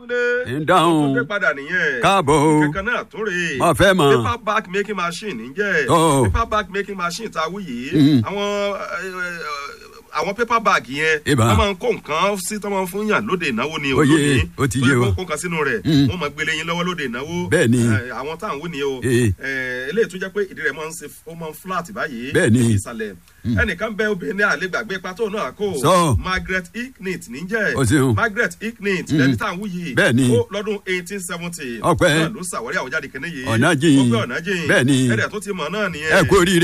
Túndé. ń dáhùn. Túndé padà nìyẹn. Káàbọ̀ o. Kankan náà tún rèé. Mo fẹ́ mọ̀. Paper bag making machine níjẹ́. Ó. Paper bag making machine tá a wí yìí. Mm. Àwọn ẹ, ẹ, àwọn paper bag yẹn. Ìbá. Wọ́n máa ń kó nǹkan sí tọ́ máa ń fún yàn lóde ìnáwó ni o. Ó yé, lónìí. ó ti Wọ́n yé kó wa. kó nǹkan sínú rẹ̀. Mm. Wọ́n máa gbélé yín lọ́wọ́ lóde ìnáwó. Bẹ́ẹ̀ ni. Ẹ, Àwọn táwọn wí ni o. Eh. Ẹ, Eléyìí tó jẹ́ pé ìdí rẹ̀ máa ń ṣe ó máa ń flat báyìí. Bẹ́ẹ̀ ni. Ìsàlẹ̀. Ẹnìkan bẹ obìnrin àlegbàgbé pátó náà kó. Sọ. Margaret Icknit níjẹ́. Ó ṣeun. Margaret Icknit lẹni tá à ń wú yìí. Bẹ́ẹ̀ ni. ó lọ́dún eighteen seventy. Ọpẹ́. náà ló ṣàwárí àwòjáde kìnìún yìí. Ọ̀nà jìn. ó gbé ọ̀nà jìn. Bẹ́ẹ̀ ni. ẹ̀rẹ̀ tó ti mọ̀ náà nìyẹn. ẹ kú oríire.